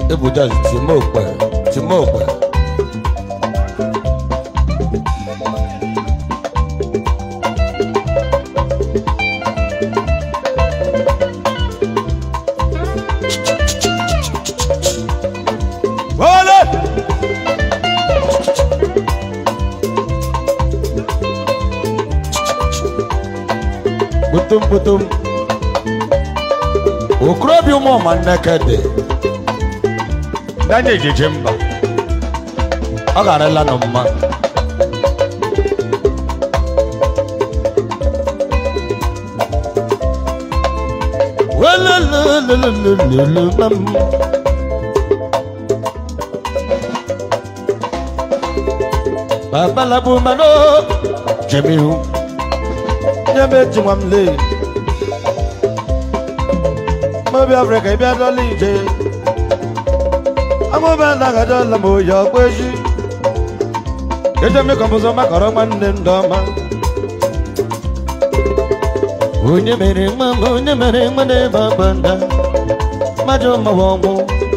ebuja timokpe timokpe Ole! kputum kputum okorobịa ụmụ ọma nneke dị Danye ejeje mba. ọ garịla nụ mma welelelelelelele mam babalabu mano jemihu nyebe ji nwa m lee mobi afrịka ịbịa dọla ije amụba na-agadọla m oyi ọkpụ echi eje mmekọmpụzọ makọrọ nwanne m ndọma onye mere nwa m onye mere nwa n'ebe agbanda mmadụ mawa ọnwụ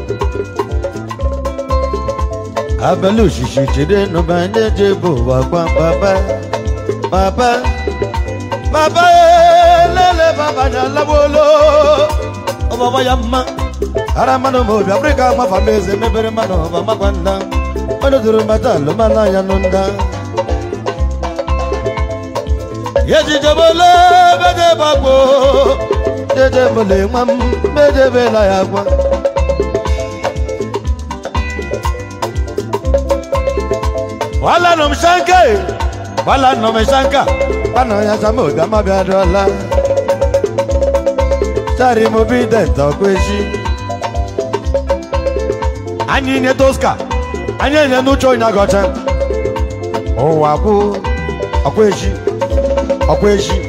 abalị oshishi jide nụba ndị eje bụ ụwa gwa papa papa papa lele papa na alabolo ọbaba ya mma ara mmanụ ma obi afrịka mafa m eze mebere mmanụ ọba makwa nda mmanụ duru mata alụmala ya nụ nda yejijebole bede gbagbo jedebole nwa m medebela ya gwa wala nọ m shanka e, wala nọ m shanka kpanọ ya sama obi amabịa dụọla sari mo bi dẹ̀tọ̀ pé sí. anyị nye toska anyị enye n'uche onye agọcha ụwa bụ ọkwa echi ọkwa echi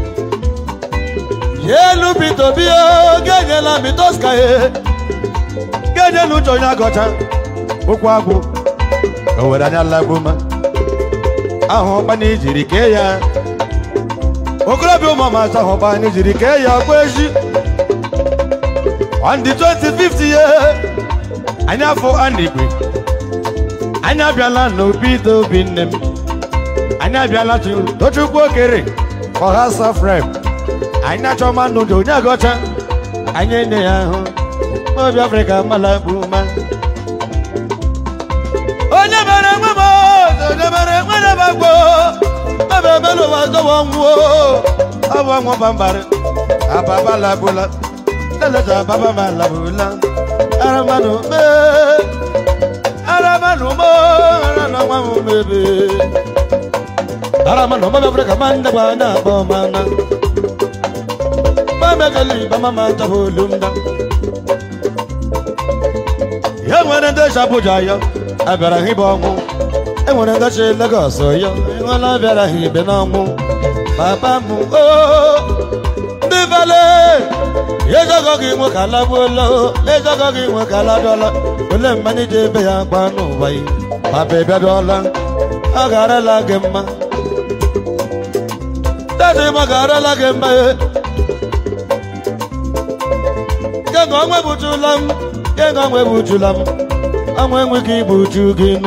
elu bito bi ga-enyela mi toska ye ga-enye n'uche onye agọcha okwu agwụ o were anya lagbuma ahụ ọkpana ijiri kee ya okorobịa ụmụ ọmasa ahụ ọkpana ijiri kee ya ọkwa echi on the 25th year anyị afọ anigwe anyị abịala n'obi ide obi nne m anyị abịala tu- tochukwu okere ọha safrem anyị achọ mmanụ dị onye agọcha anyị enye ya ahụ obi afrịka mala bụ ma onye mere nwe m onye mere nwe na bagbo ebe ebe n'ụwa zọwa nwụọ ọ bụ ọnwụ bambara ababalabụla lẹ́lẹ́sà bàbá máa làbùlá ara máa nù mẹ́ ara máa nù mọ́ ara náà máa mú mẹ́bẹ́ ara máa nù mọ́ bẹ́ẹ̀ fúnra máa ń dàgbà náà bọ́ máa ná máa mẹ́kẹ́lì bàmá máa tàbí olùmdá. yẹ nwere ndị Abuja yọ abịara ha ibe ọnwụ enwere ndị si Lagos yọ enwela abịara ha ibe n'ọnwụ papa m oo ndị vale ezogo gị nwe ka lagbuola ezogo gị nwe ka ladọla ole mgbe anyị ji ebe ya gba n'ụwa yi papa ịbịadọla ọ garala gị mma dadi m ọ garala gị mma ye kega ọnwa egbutula m kega ọnwa egbutula m ọnwa enweghị igbuju gị nụ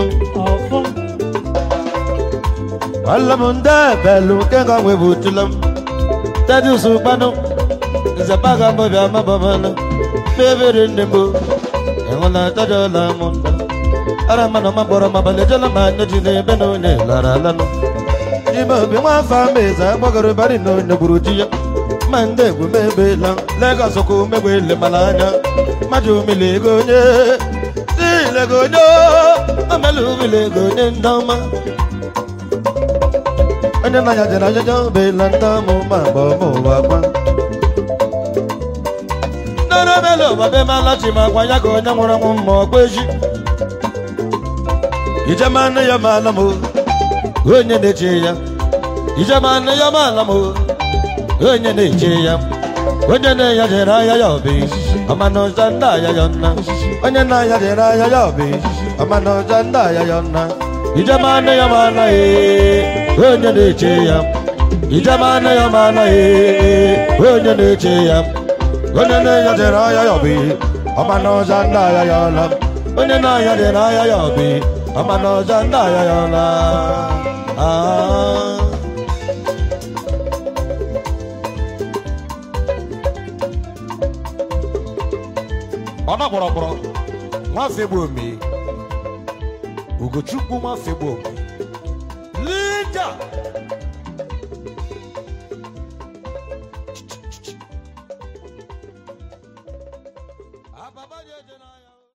ọla m ndị belu kega ọnwa egbutula m dadi usukpanụ nzapaga mbọbịa mabamana bebere nne m enwela tadola m nda ara mmanụ ma gbọrọ ma balejela ma anya ji n'ebe na onye lara alanụ ime obi nwa afọ ama eze agbagoro bari na onye gburu di ya ma ndị egwu mebela Lagos ka umegbe ele mara anya mmadụ umele ego onye si lego onye omele umele ego onye ndị ọma onye na-anya jere anya bela ndị ọmụ ma gba ọmụ ụwa gwa n'ọrọbele ụbabe malachi ma gwa ya ka onye nwụrụ anwụ ma ọkwa echi ijemanụ ya maala m onye na-eche ya ijemanụ ya maala m onye na-eche ya onye na-eya jere ahịa ya obi ọmana ọza ndị ahịa ya nna onye na-aya jere ahịa ya obi ọmana ọza ndị ahịa ya nna ijemanụ ya maala ee onye na-eche ya ijemanụ ya maala ee onye na-eche ya onye na-eya jere ahịa ya obi ọma n'ọja ndị agha ya ọla onye na-anya dị n'ahịa ya obi ọma n'ọja ndị agha ya ọla Ah. ọna kpọrọkpọrọ nwafegbu ome ugochukwu nwafegbu ome